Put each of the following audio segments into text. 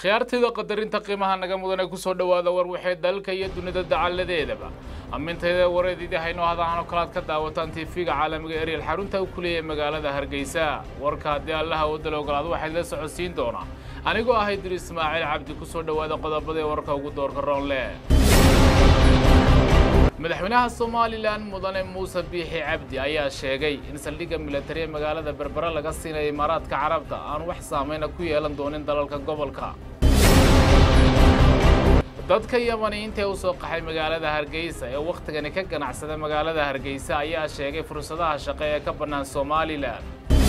akhyaartayda qadarinta qiimaha naga mudan ee kusoo dhowaada war waxay dalka iyo dunida dacalladeedaba amintayda wareedidii haynoo hadahan oo kalaad ka daawataan tiifiga caalamiga eryal xarunta uu ku leeyahay magaalada hargeysa warka haddii allaha u dala ogolaado waxaad la socodsiin doonaa anigoo ahay dir ismaaciil cabdi kusoo dhowaada qodobada ee warka ugu doorka roonle madaxweynaha somalilan mudane muuse biixi cabdi ayaa sheegay in saldhigga militari ee magaalada berbera laga siinayo imaaraadka carabta aan wax saameyna ku yeelan doonin dalalka gobolka dadka yamaniyiinta ee u soo qaxay magaalada hargeysa ee wakhtigani ka ganacsada magaalada hargeysa ayaa sheegay fursadaha shaqo ee ka bannaan somalilan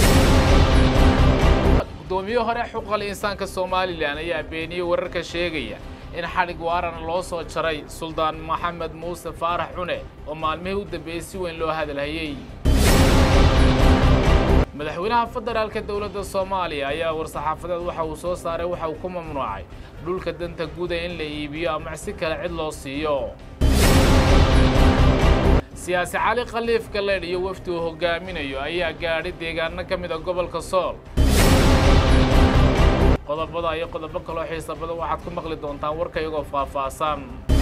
gudoomiye hore xuquuqal insaanka somalilan ayaa beeniyey wararka sheegaya in xadhig waarana loo soo jaray suldaan maxamed muuse faarax cune oo maalmihii u dambeeyey si weyn loo hadalhayey madaxweynaha federaalka dowladda soomaaliya ayaa war-saxaafadeed waxa uu soo saaray waxa uu ku mamnuucay dhulka danta guuda in la iibiyo ama si kale cid loo siiyo siyaasi cali khaliif galeedh iyo wafdi uu hogaaminayo ayaa gaadhay deegaano ka mid a gobolka sool qodobada iyo qodobo kaloo xiisa badan waxaad ku maqli doontaan warka iyagoo faahfaahsan